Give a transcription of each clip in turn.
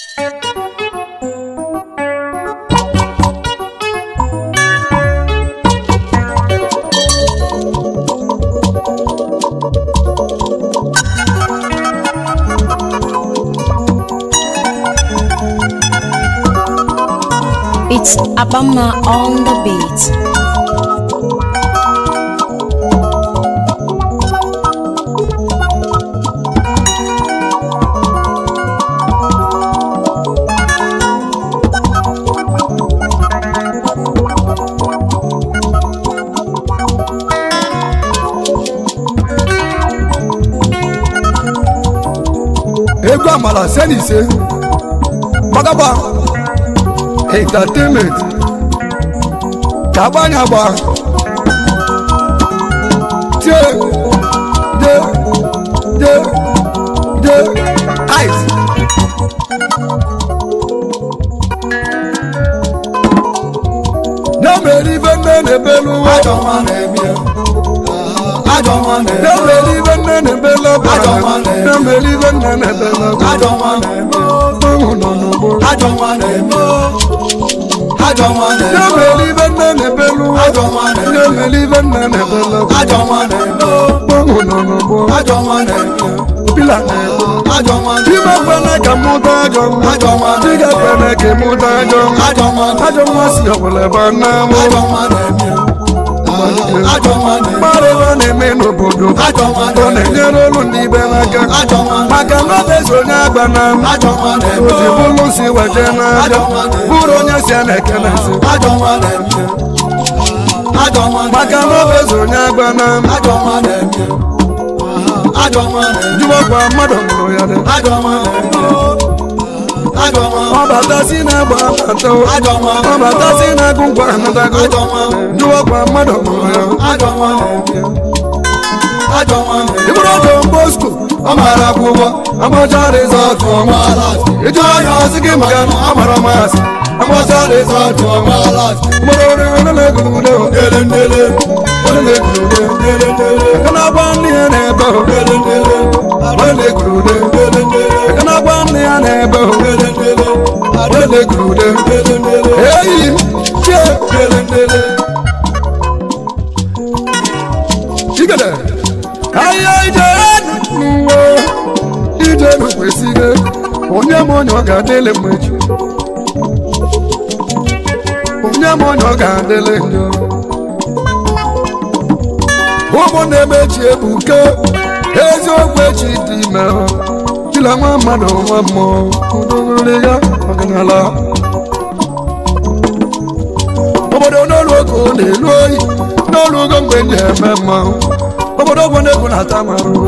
It's Abama on the beat. egwu amala se na ise gbagaba entertainment ka agbanye agba tie de de de ice na mere ibe nne na-ebelu ụwa Ajọ nwa na-ebie. Ajọ nwa na na-ebie. mere ibe nne na-ebelu ọbara Ajọ nwa na-eme. na mere ibe nne na-ebelu ọbara Ajọ nwa na-ebie. ọnwụ nọ n'ugbo Ajọ nwa na-ebie. Ajọ nwa na na-ebie. mere ibe nne na-ebelu ụwa Ajọ nwa na-eme. na mere ibe nne na-ebelu ọbara Ajọ nwa na-ebie. ọnwụ nọ n'ugbo Ajọ nwa na-ebie. pila na-egbu Ajọ nwa na-ebie. Chima kwene ka mụta ajọ nwa Ajọ nwa na-eme. Chiga kwene ka mụta ajọ nwa Ajọ nwa na-ebie. ajọ nwa si ọbụla ebe a na-amụ Ajọ nwa na-ebie. Ajọ nwa na-ebie. mmadụ ebe a na-eme n'obodo Ajọ nwa ọ na-enyere olu ndị ibe n'aka Ajọ nwa na-ebie. maka na ọ bụ onye agba na Ajọ nwa na-ebie. oji bụrụ si weje n'aja Ajọ nwa na-eme. bụrụ onye si a na-eke na nsị Ajọ nwa na-ebie. Ajọ nwa na-ebie. maka na ọ bụ onye agba na Ajọ nwa na-ebie. Ajọ nwa na-ebie. jụwakwa mmadụ mụrụ ya dị Ajọ nwa na-ebie. Ajọ nwa ọ bata si na-agba abata Ajọ nwa ọ bata si na-agụ ngwa anatago Ajọ nwa jụwakwa mmadụ mụrụ ya Ajọ nwa na-ebie. Ajọ nwa na-ebie. ịbụrụ ọjọ mbosko ọ mara akwụkwọ agbacha rizọtụ ọma ịjụ anya ọsị gị maka na ọ mara masị agbacha rizọtụ ọma mụrụ ọrụ onye na-egurude Ndele ndele. onye na-egurude Ndele ndele. aka na-agba nne ya na-ebe Ndele ndele. onye na-egurude Ndele ndele. aka na-agba nne ya na-ebe Ndele ndele. onye na-egurude Ndele ndele. eyi chie Ndele ndele. igede ahịa ije n'uwe ije n'okwesịghị onye m onye ọ ga-adịlị mgbe echi onye m onye ọ ga-adịlị njọ ụmụnne m echi ebuke eziokwu echi dị ime chila nwa mmadụ nwa mmụọ udogoriri ya ọdịnala obodo n'olu oge ọ na-elu oyi n'olu ogo mgbe ndị eme mmanwụ obodo ọgbọ na-egwu na-ata m arụrụ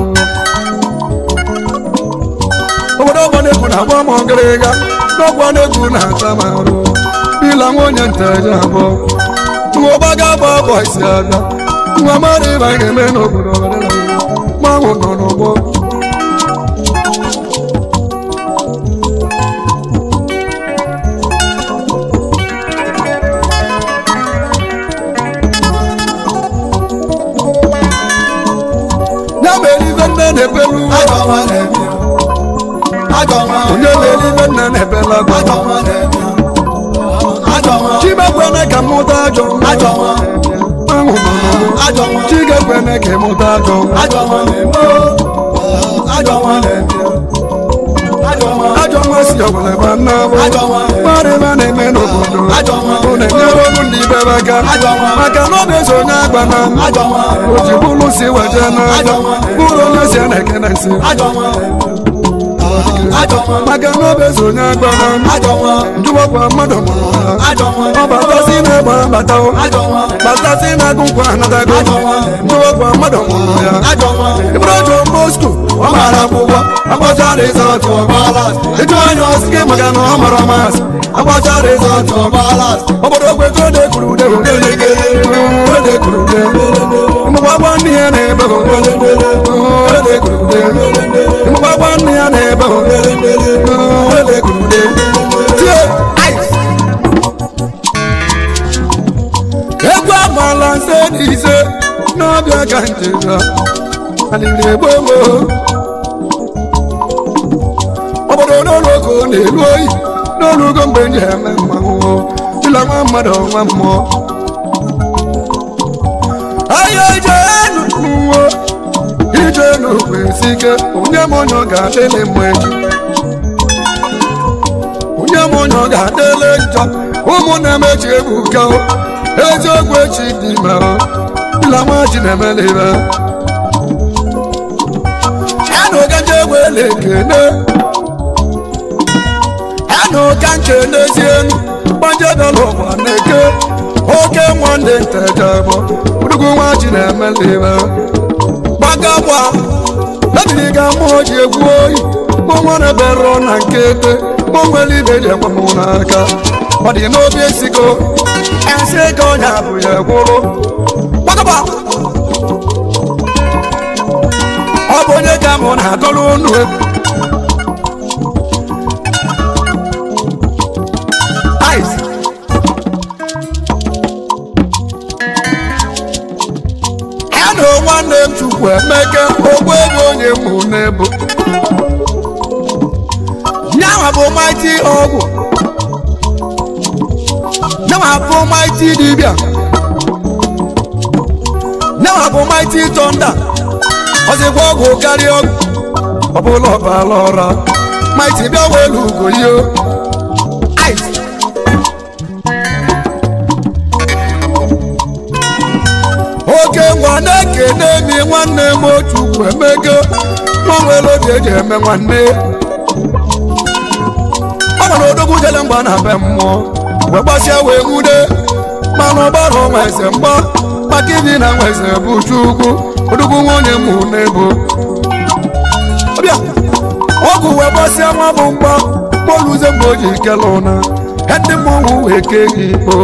obodo ọgbọ na-egwu na-agba m ọgịrịga n'ọgbọ na-egwu na-ata m arụ ịla nwa onye nteje abụọ nwa ọgbaga agba abọ isi abịa nwa mmadụ ịba ga-eme n'obodo ọbụla mmanwụ nọ n'ụgbọ ya mere ibe nne na-ebelu Ajọ nwa na-ebie. Ajọ nwa. onye mere ibe nne na-ebela Ajọ agba nwa na-ebie. Ajọ nwa. chimekwene ka mụta ajọ Ajọ nwa. mmanwụ nọ n'ụgbọ Ajọ nwa. chigekwene ka ịmụta ajọ Ajọ nwa na-ebie. Ajọ nwa na-ebie. Ajọ nwa. ajọ nwa si ọbụla ebe a na-abụ Ajọ nwa. mmadụ ebe a na-eme n'obodo Ajọ nwa. ọ na-enyere ọgwụ ndị ibe ebe aka Ajọ nwa. maka na ọ bụ onye agba na Ajọ nwa. o ji bụrụ si weje n'aja Ajọ nwa. bụrụ onye si a na-eke na nsị Ajọ nwa. Ajọ nwa. maka na ọ bụ onye agba na Ajọ nwa. njụwakwa mmadụ mụrụ ha Ajọ nwa. ọ batasi na-egba bata Ajọ nwa. batasi na-agụ nkwa anatago Ajọ nwa. njụwakwa mmadụ mụrụ ya Ajọ nwa. ịbụrụ ọjọ mbosko ọ mara akwụkwọ agbacha rizọtụ ọgbala ịjụ anya ọsị gị maka na ọ mara masị agbacha rizọtụ ọgbala obodo ogbego na-ekwuru ude na-ekwuru ude mgbagba nne ya na-ebe na-ekwuru ude mgbagba nne ya na-ebe na-ekwuru ude tie ice egwu agbala nse na ise n'ọbịa ka njega alịrị egbo gboo obodo n'ụlọ oko na-elu oyi n'olugo mgbe m ji eme mmanwụ dịla nwa mmadụ nwa mmụọ ahịa ijenu n'uwe ijenu kwesị ike onye m onye ọ ga-adịlị mma echi onye m onye ọ ga-adịlị njọ ụmụnne m echi ebuka o. eziokwu echi dị ime o dịla nwa ji na-emela ibe anụ ka nje wele ekene anụ ka nke n'ezi enu gbanje dọla ụwa na-eke oke nwanne ntejebọ udugu nwa ji na-emela ibe gbagagba mebiri ga mmụọ ji egwu oyi mụnwa na-ebere na nke ete mụ nwere ibe ji ekwe m n'aka ọ dị n'obi esigo esi ego onye abụ ya gwụrụ gbagagba ọ bụ onye ka mụ na-agọrọ unu egwu Ice. ya na nwanne m chukwu emeke ogbu ego onye mụ n'ebo nyanwa bụ maiti ọgwụ nyanwa bụ maiti dibịa nyanwa bụ maiti tọnda ọzịkwa ọgwụ karịa ọgwụ ọbụla ọbala ọra maiti bịa welu ugo yo Ice. oke nwa na-ekene mi nwanne m otu ugwu emego nwa nwere obi eji eme nwanne ọ gbara odogwu jele mgba na be mmụọ wee gbasịa wee nwude mana ọgbara ọnwa eze mgba maka ibi na nwa eze bụ chukwu odogwu nwa onye mụ n'ebo ọbịa ọgwụ wee gbasịa nwa bụ mgba kpoluze mgbe o ji kele ụna ndị mmọnwụ wee kee gị ikpo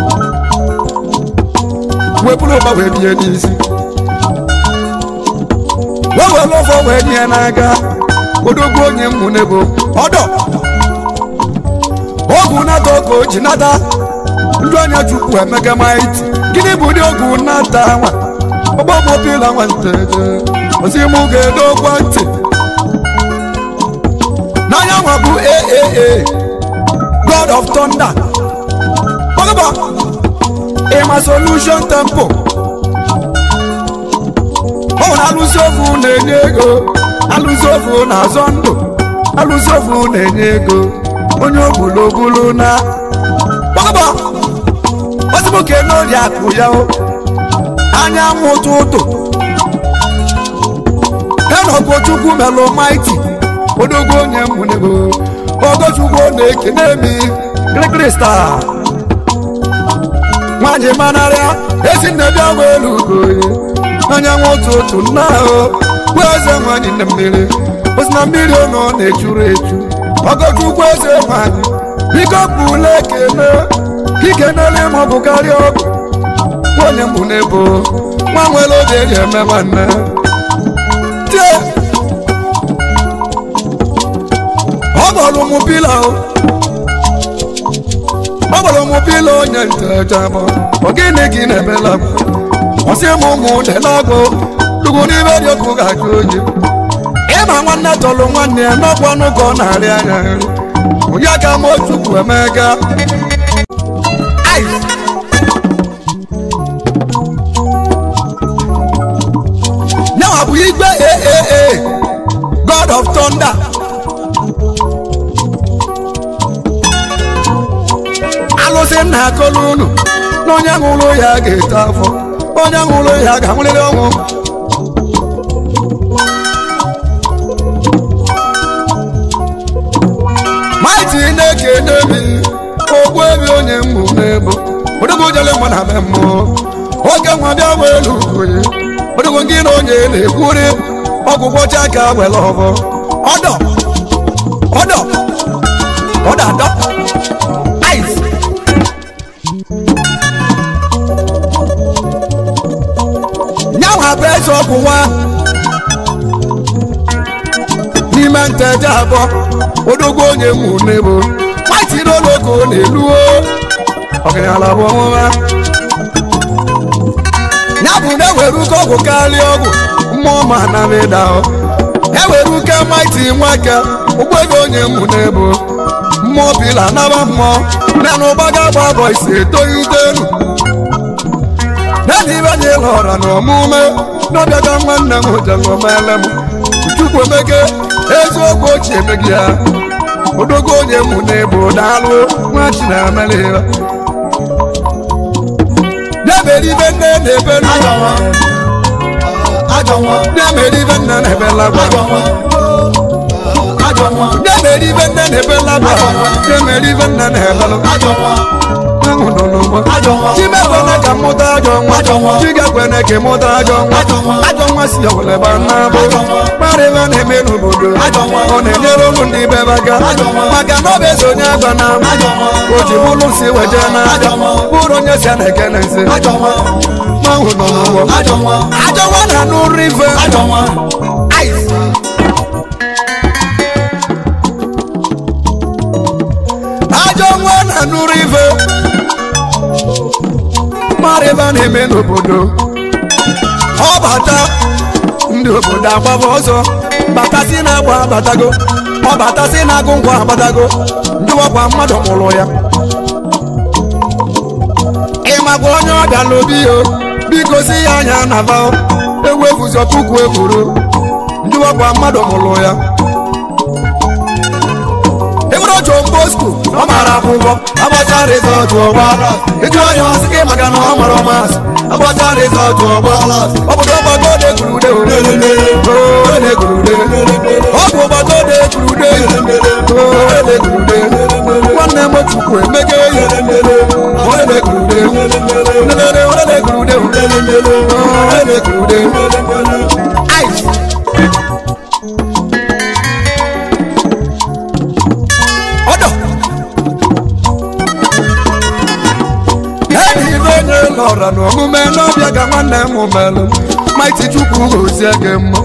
wee bụrụ ụba wee bie n'isi wee were ọfọ wee nye n'aka odogwu onye mmụ n'ebo ọdọ ọgwụ nata ọka o ji nata ndị anya chukwu emeka maiti gịnị bụ ụdị ọgwụ nata nwa ọgbọmọbila nwanteje ozi mụ ga-edokwa ntị n'anya nwa bụ aaa god of thunder ọgụba ịma solution tempo ọ na alụsị ofu na-enye ego alụsị ofu na-azọ ndụ alụsị ofu na-enye ego onye ogbulobulu na ọgụba ozimoke n'ori akụ ya o anyanwụ ụtụtụ enọgbo chukwu melụ maiti odogwu onye mụnego ogochukwu na-ekene mi krikrista nwanyị manarịa ezi nne bịa welu ugoye anyanwụ ụtụtụ nna ahụ bụ eze nwanyị na mmiri osi na mmiri ọnọ na-echuru echu ogochukwu eze nwanyị biko bụla ekene ikenele ma ọ bụ karịa ọgụ onye mbụ n'ebo nwa nwere obi eji eme nwanne tie ọ gbọrọ mụ pila o ọ gbọrọ mụ pila onye ntejabọ ọ gịnị gị na-emela m ọsị m ụmụ delagbo dugwu n'ime dị ọkụ ga-ajụ oyi ịma nwanne tọrọ nwanne ya n'ọkwa ọnụ ka ọ na-arị anya nri onye aka m ochukwu emeka Ice. Now bụ igwe aaa god of thunder alụsị nna akọlụ unu na onye ṅụrụ ya ga-eto afọ onye ṅụrụ ya ga-anwụrịrị ọnwụ maiti na-ekene mi ogbu ebi onye mmụ n'ebo odogwu jele mgbe na be mmụọ oge nwa bịa welu ugoye odogwu gị na onye na-ekwuri ọgwụgwọ cha ka were ọbọ ọdọ ọdọ ọdọ adọ ice nyanwa bụ eze ọgwụ nwa n'ime nteje abụọ odogwu onye mụ n'ebo maiti n'ologo na-eluo ọgaranya bụ ọnwụwa ya bụ na ewere uke ọgwụ karịa ọgwụ mmụọ ma na meda ewere uke maiti nwake ụgbọego onye mụ n'ebo mmụọ bila naba mmụọ nanụ ụgbaga gba bọ isi etoghite elu nana ibe anyị lọra na ọmụme n'ọbịaga nwanne m jengomele m chukwu emeke eziokwu ochie emeghị ya odogo onye mụ n'ebo daalụ nwa chinameliba na-emeribe nne na-ebe ajọ nwa ajọ nwa na-emeribe nne na-ebe lagwa ajọ nwa ajọ nwa na-emeribe nne na-ebe lagwa na-emeribe nne na-ebe lagwa ajọ nwa ahụ nọ n'ụgbọ ajọ nwa chimekwene ka mụta ajọ nwa Ajọ nwa. chigekwene ka mụta ajọ nwa Ajọ nwa. ajọ nwa si ọwụleba nnabụ Ajọ nwa. kparịba na-eme n'obodo Ajọ nwa. ọ na-enyere ụmụ ndị be aka Ajọ nwa. maka na ọ bụ eze onye agba na Ajọ nwa. o ji bụrụ si weje na Ajọ nwa. bụrụ onye si a na-ekene nsi ajọ nwa ahụ nọ n'ụgbọ ajọ nwa ajọ nwa na anụ ife ajọ nwa Ice. ajọ nwa na anụrụ ife mara ebe a na-eme n'obodo ọ bata ndị obodo agbaba ọzọ batasi na-agba abatago ọ batasi na-agụ ngwa abatago ndị ọkwa mmadụ mụrụ ya ịmakwa onye ọbịa n'obi yo biko si ya anya na va ewu efuzo puku ekwuru ndị ọkwa mmadụ mụrụ ya ịbụrụ John Bosco ọ mara akwụkwọ agbacha rizọtụ ọgba ịjụ onye ọsị gị maka na ọ mara ọmasị agbacha rizọtụ ọgba obodo ọgbago de gurude o de gurude ọ bụ ọgbago de gurude o de gurude nwanne m chukwu emege ya o de gurude nelele o de gurude o de gurude ice ọdọ enyi ibe onye lọra n'omume n'ọbịa ka nwanne m melụ maiti chukwu gozie gị mma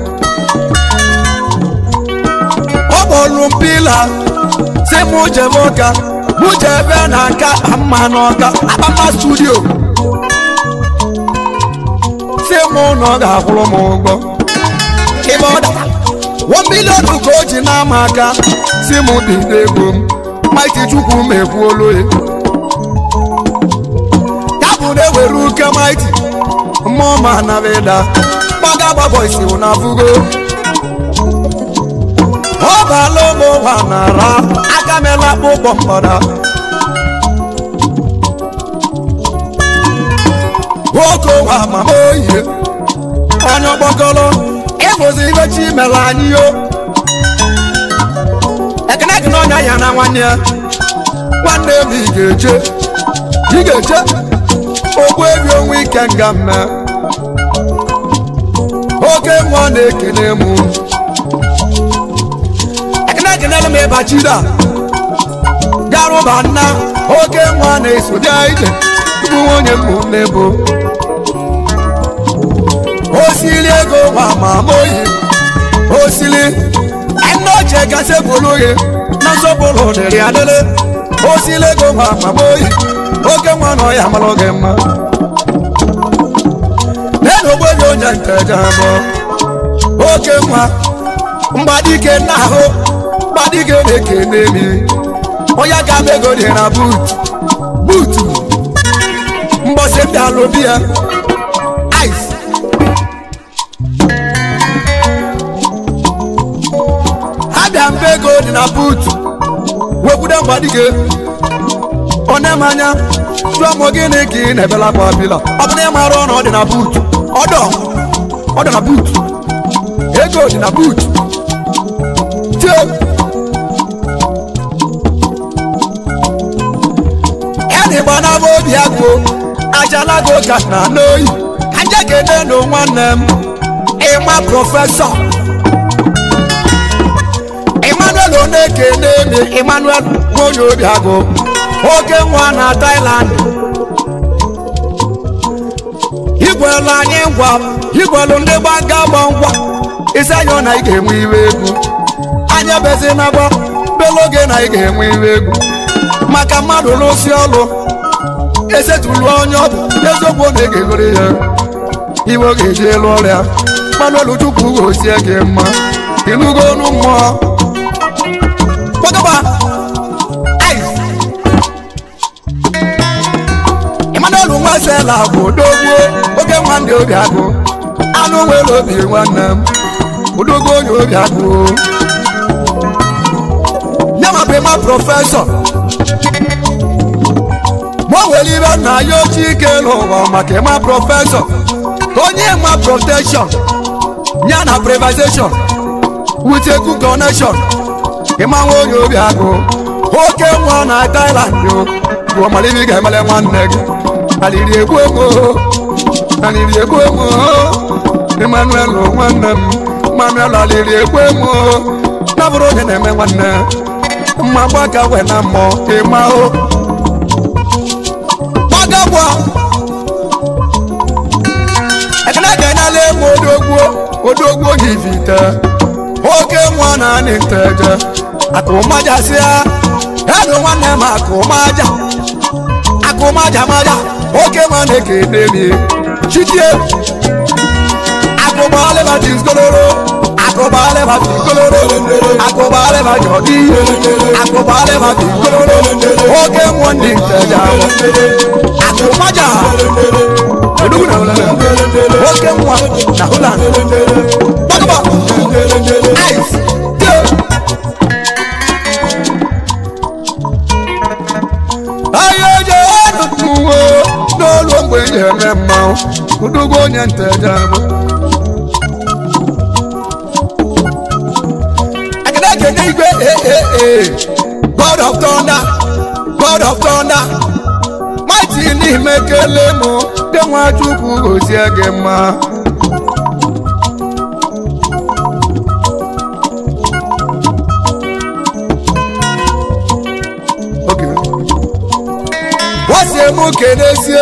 ọ kpọrụ m pila si mụ jebe ụka mụ jebe na nka mma n'ọka akpama studio si mụ na ọ ga-akwụrụ m ụgwọ ebe ọ dara one million ka o ji n'ama aka si m bido ego m maiti chukwu m ekwuolu ya ya bụ na ewere uke maiti mmụọ ma nabeda gbaga gbabọisi na fugo ọ baala ụmụ ụwa nara aka mela akpụkpọ mkpọda nwoke ụwa mama oyiye onye ọgbakọrọ ịbụzi ibe chi mere anyị yo ekene gị n'ọnya ya na nwanne ya nwanne m ị ga-eche ị ga-eche ogbu ebi onwe ike nga mme oke nwa na-ekene m ekene gị n'elu m ịbachida garụba nna oke nwa na-eso bịa ije bụ nwunye m n'ebo osili ego nwa ma moyi osili ẹnu ọjẹ gase bolóye nasọpọlọ dẹrẹ adẹlẹ osili ego nwa ma moyi oke nwa nọ ya malọ gị mma nenu ogbenye onye nteja bọ oke nwa mgbadike nna ahụ mgbadike na-ekene mi onye ga m ego dị na buutu buutu mbọsị ndị alụbi ya ice abịa mbe ego dị na buutu wekwude mgbadike onye m anya jụọ m gịnị ka ị na-ebela akwa bila ọ bụ na ị mara ọnụ ọ dị na buutu ọdọ ọ dị na buutu ego dị na buutu tie ẹnì gbanabọ obi agụ ajalago ka na n'oyi ka nje kene nụ nwanne m ịma prọfesọ emmanuel onekene mi emmanuel nwonye obi agụ oke nwa na thailand igwelu anyị ngwa igwelu ndị gbaga gba ngwa isi anya na ị ga-enwe iwe egwu anya bezi na gba beloge na ị ga-enwe iwe egwu maka mmadụ n'osi ọlụ esetulu onye ọ bụ eziokwu na ị ga-egoro ya iwe ọ ga-eji elu ọrịa manuel chukwu gozie gị mma ịnụgo ọnụ mmụọ gbagaba ice emmanuel nwasela bụ odogwu oke nwanne obi agụ anụ nwere obi nwanne m odogwu onye obi agụ ya ma bụ ịma prọfesọ ma o nwere ibe na ya ochie ike n'ụwa maka ịma prọfesọ onye ma protection ya na privatization with a good connection ịma nwa onye obi agụ oke nwa na Thailand o bụ ọmalibi ga-emele nwanne gị aliri egbu emo aliri egbu emo Emmanuel nwanne m Emmanuel aliri egbu emo na bụrụ onye na-eme nwanne mma gbaka we na mmụọ ịma o gbagagbo ekene ga-enyela emu odogwu odogwu onye ivite oke nwa na anị nteje akụmaja si ya edu nwanne m akụmaja akụmaja maja oke nwa na-ekene mi chitie akụbalịba tisgoloro akụbalịba tisgoloro akụbalịba jọdi akụbalịba tisgoloro oke nwa ndị nteje ahụ akụmaja odogwu na holland oke nwa na holland gbagaba ice ahịa eje ọnụtụwo n'olu mgbe eji eme mmanwụ odogwu onye nteje abụ agada ekene igwe ee god of thunder god of thunder mighty n'ime kele mụ dị nwa chukwu gozie gị mma Okay. wasie mụ kenesie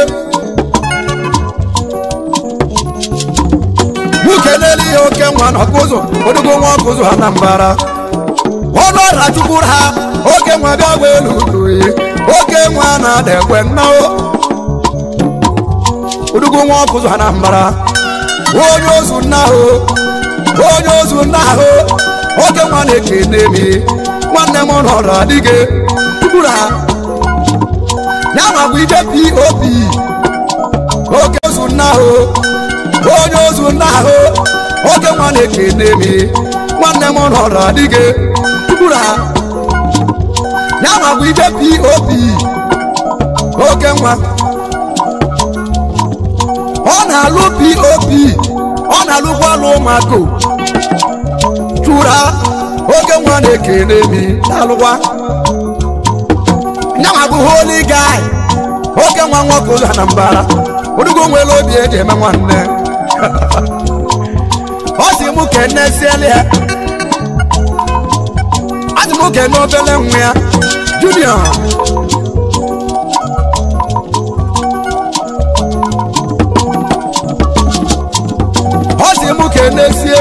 mụ kenele ihe oke nwa na ọkụzụ odogo nwa ọkụzụ ha na mbara ọnụ ọra chukwuru ha oke nwa bịa gwa elu udoyi oke nwa na-ada ekwe nnao odogo nwa ọkụzụ ha na mbara onye ozu nna ahụ onye ozu nna ahụ oke nwa na-ekene mi nwanne m nọrọ adịghị chukwuru ha ya ma bụ ide pop oke ozu nna ahụ onye ozu nna ahụ oke nwa na-ekene mi nwanne m nọrọ adịghị tukwuru ha ya ma bụ ide pop oke nwa ọ na-alụ pop ọ na-alụkwa alụ ụmụaka chụra oke nwa na-ekene mi na-alụkwa nyanwa bụ holy guy oke nwa nwoke ụzọ na mbara odugo nwere obi eji eme nwanne ọ sị mụ kene siele ya ọ sị mụ kene obele nwa ya junior ọ sị mụ kene sie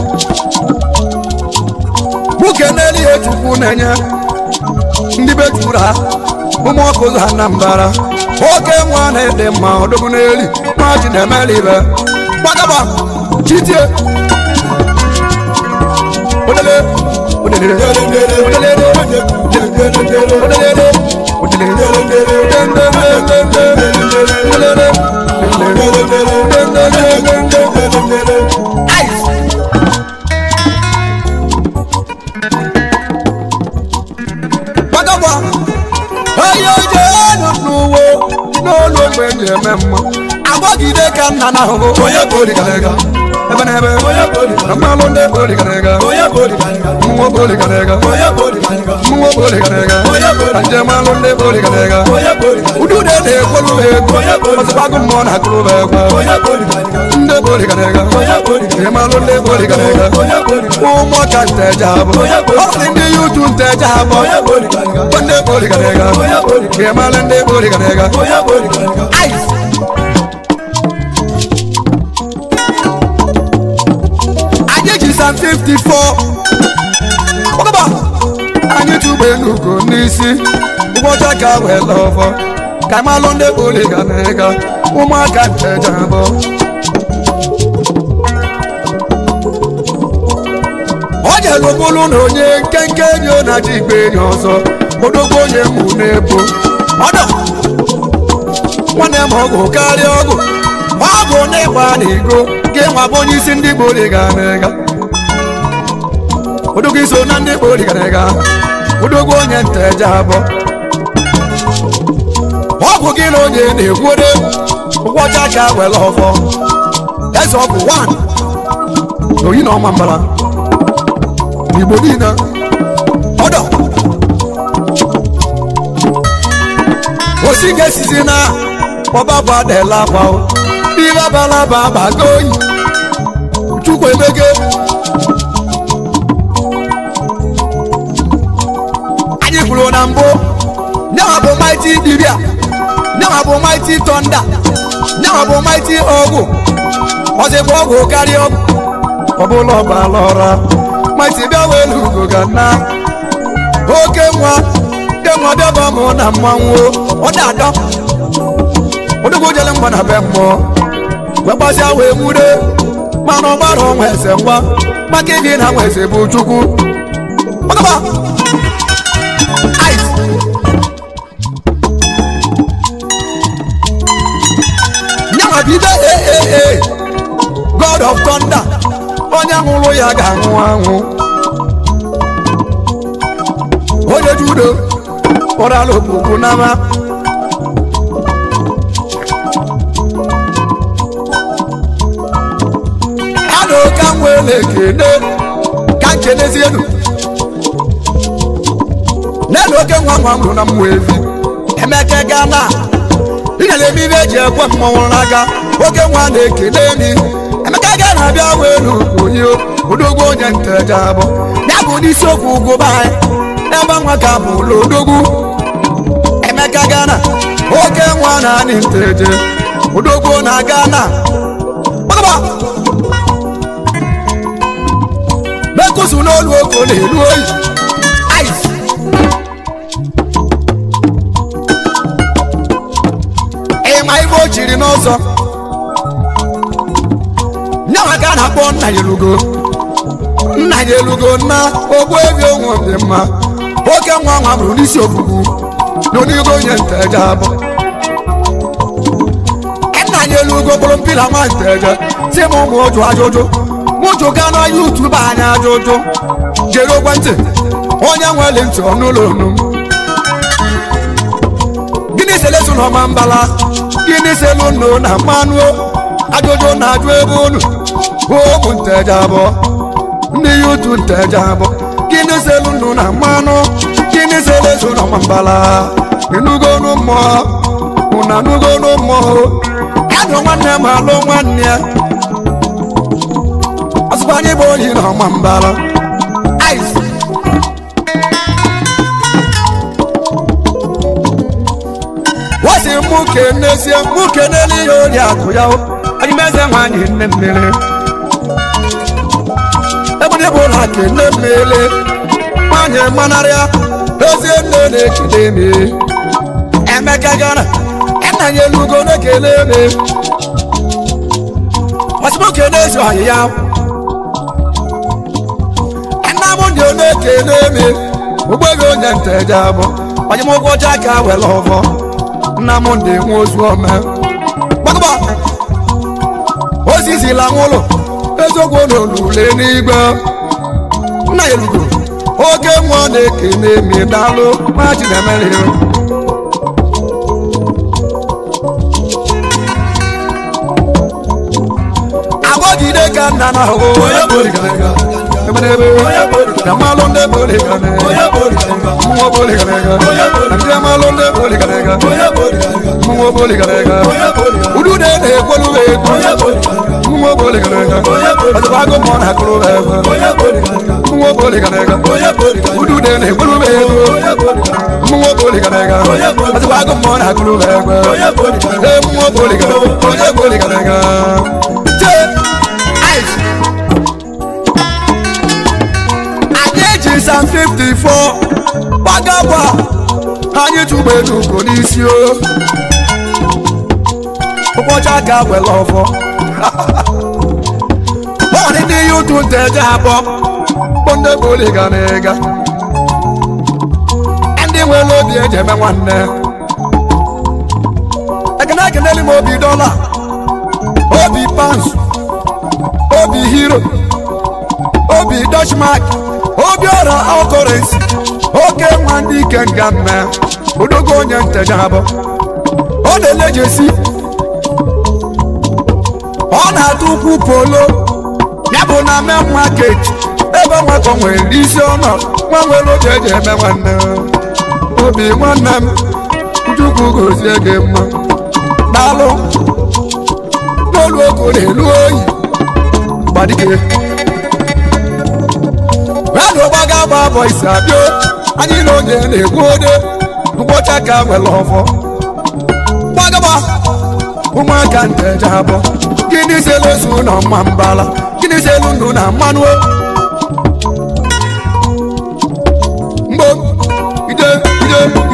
mụ kene ihe chukwu na-enye ndị be juru ha ụmụ ọkụ ụzọ ha na mbara oke nwa na-ede mma ọdụbụ n'eli nwa ji na-emeli ibe gbagaba chitie odele odelere odelere odelere odelere Ice. gbagagba onye oje enu n'uwe n'olu ogbe ji eme mma agbagide ka nna na ahụhụ onye boligarega ebe na ebe na mmalụ ndị boligarega mmụọ boligarega mmụọ boligarega na njem alụ ndị boligarega udude na-ekwolu ha ego ọzọkwago mmụọ na akụrụ ha egwe ndị boligarega ịmalụ ndị boligarega ụmụ ka nteja abụ ọ dị ndị yutu nteja abụ ndị boligarega ịmalụ ndị boligarega ice anyị ji sam 54 ọgaba anyị tụgbe n'ugo n'isi ụbọchị ka wee lọfọ ka malụ ndị boligarega ụmụaka nteja abụ jere bụrụ na onye nkenke enyi ọ na-achị igbe enyi ọzọ odogwu onye mụ na-ebo ọdọ nwanne m ọgụ karịa ọgụ ọgụ na-ịgba na igo gị nwa bụ onye isi ndị gbori ga na-ega odogwu iso na ndị gbori ga na-ega odogwu onye nteje abụọ ọgwụ gị na onye na-ekwuode ụgwọcha ka were ọfọ eze ọgwụ 1 n'oyi na ọma mbara n'igbo niile ọdọ osi ga-esizi na ọbaba adela akwa ihe abalaba abago oyi chukwu emege anyị kwuru na mbụ nyawa bụ maiti dibia nyawa bụ maiti tọnda nyawa bụ maiti ọgwụ ọzịbụ ọgwụ karịa ọgwụ ọbụla ọbala ọra maiti bịa welu ugo ga na oke nwa ke nwa bịaba mụ na mmanwụ ọ da-adọ odogwu jele mgba na be mmụọ wee gbasịa wee nwude mana ọ gbara ọnwa eze ngwa maka ibi na nwa eze bụ chukwu ọgaba ice nyanwa bido ee god of thunder onye nwụrụ ya ga-anwụ anwụ onye judo ụrala okpukpu n'ama ana ka m were ekene ka nkenezienu n'elu oke nwa nwa m hụrụ na mmụọ evi emeke gana ịnyere eme ibe eji ekwe mmọnwụ n'aka oke nwa na-ekene mi emeka ga na-abịa welu onye odogwu onye nteje abụ ya bụ n'isiokwu ugwu be anyị ebe nwa ka bụ ụlọ odogwu emeka gana oke nwa na anị nteje odogwu na gana gbagba mekusu n'olu oko na-elu oyi ice ịma ibe o chiri n'ọzọ nyawa ka a na-akpọ nna ya elugo nna ya elugo na ogbu ebi onwe dị mma oke nwa nwa bụrụ n'isi ofufu n'onigo onye nteje abụ nna ya elugo bụrụ mpila nwa nteje si m ụmụ ụjụ ajụjụ mụjụ ga na yutubu anya ajụjụ jere ekwentị onye nwere ntị ọnụụlọ onu gịnị selesu na ọma mbala gịnị selu nnu na mmanụ ajụjụ na-ajụ ebe unu ụmụ nteje abụọ ndị yutu nteje abụọ gịnị selu nnu na mmanụ gịnị selesu na ọma mbala ịnugonu mmụọ ụna nugonu mmụọ adụ nwanne m alụ nwanne ya ọsụkwa anyị bụ onye na ọma mbala ice wasi mụ kenezie mụ kenele ihe ori akụ ya anyị meze nwanyị nne mmiri ebụdị bụ ụlọ kene mmiri nwanyị manarịa ezie nne na-ekele me emeka gara nna ya elugo na-ekele me wasi mụ kenezi ọyị ya nna m ndị ọ na-ekele me ụgbọghị onye nteje abụ onye m ụgwọ ọcha ka were ọfọ nna m ndị nwe ozu ome gbagba ozizila nwụlụ eziokwu n'olule n'igwe nna ya elugo oke nwa na-ekene mi daalụ ma chinemere agbọgide ka nna na ahụ Jamalụ ndị boli gane Mmụọ boli gane Jamalụ ndị boli gane Mmụọ boli gane Udu de ne kwelu egwu Mmụọ boli gane Ọdụbago mọ na kụrụ ebe Mmụọ boli gane Udu de ne kwelu egwu Mmụọ boli gane Ọdụbago mọ na kụrụ ebe Mmụọ boli gane Onye boli gane Jee Ice anyị sam 54 gbagagba anyị tụgbe n'ugo n'isi o ụbọchị aka were ọfọ ọdị ndị ya ụtụ nteje abụọ bụ ndị boli ga na ịga ndị nwere obi eji eme nwanne ekene ekeneli m obi dọla obi pans obi hero obi dutchmark obi ọra ọkọrensi oke nwa ndị ike nga mme odogo onye nteja abụ ọ na-elejesi ọ na-atụ ukwu polo ya bụ na main market ebe nwakọ nwere isi ọnọ nwa nwere oge eji eme nwanne obi nwanne m chukwu gozie gị mma daalụ n'olu ogo na-elu oyi gbadike radụ gbaga gba bọ isi abịa anyị na onye na-egwu ode ngwọcha ka nwere ọfọ gbagaba ụmụaka nteja abụọ gịnị selu na mma mbala gịnị selu ndụ na mmanụ mgbo ide ide